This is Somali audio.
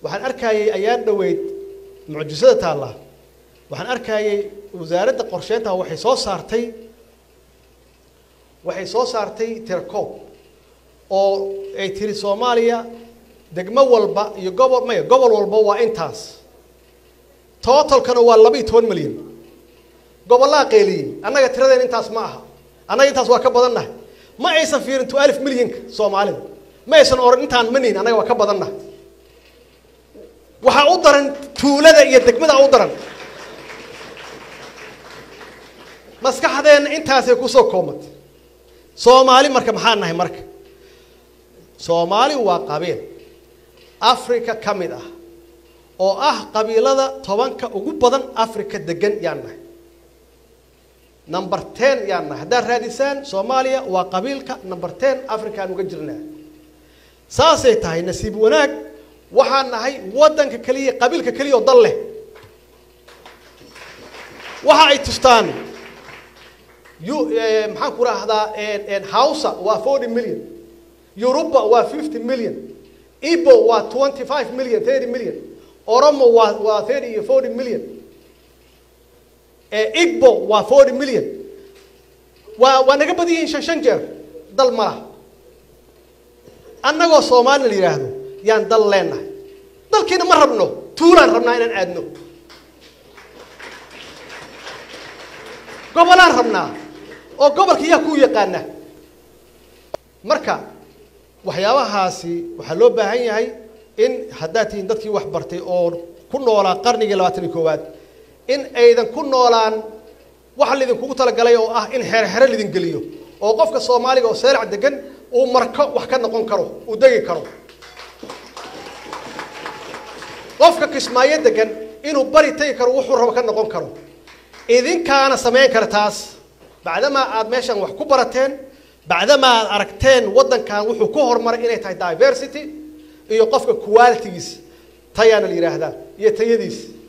waxaan arkayay ayaan dhoweyd mucjisada taalla waxaan arkayay wasaaradda qorsheynta waxay soo saartay waxay soo saartay tirakoob oo ay tiri soomaaliya degmo walba iyo gobol maya gobol walba waa intaas totalkana waa laba iyo toban milyan gobollaa qeeliyey annaga tiradeen intaas ma aha annaga intaas waa ka badannahay ma aysan fiirin to alif milyanka soomaalida ma aysan oran intaan manihin annaga waa ka badannahay waxaa u daran tuulada iyo degmada u daran maskaxdeenna intaasay kusoo koobmatay soomaali marka maxaa nahay marka soomaali waa qabiil africa ka mid ah oo ah qabiilada tobanka ugu badan africa degan yaan nahay number ten yaan nahay haddaad raadisaan soomaaliya waa qabiilka number ten africaan uga jirnaa saasay tahay nasiib wanaag waxaan nahay waddanka keliya qabiilka keliya oo dal leh waxa ay tustaan yu- eh, maxaan ku rahdaa hausa waa forty million yuruba waa fifty million ibo waa twenty five million thirty million oromo waa waa thirty iyo forty million Eh, igbo waa forty million waa waa naga badan yihiin shan shan jeer dal ma laha annagoo soomaali la yidhaahdo yaan dal leenahay dalkiina ma rabno tuulaan rabnaa inaan aadno gobolaan rabnaa oo gobolka yaa ku yaqaana marka waxyaabahaasi waxaa loo baahan yahay in haddaad tihiin dadkii wax bartay oo ku noolaa qarnigii labaatan iyo koowaad in aydan ku noolaan waxa laydinkugu talagalay oo ah in xeer xere laydin geliyo oo qofka soomaaliga oo seerac degan uu marko wax ka noqon karo uu degi karo qofka kismaayo degan inuu bari tegi karo wuxuu rabo ka noqon karo idinkaana samayn kara taas bacdamaa aad meeshan wax ku barateen bacdamaa aad aragteen waddankan wuxuu ku horumaray inay tahay diversity iyo qofka qualitygiis tayaana la yidhaahdaa iyo tayadiis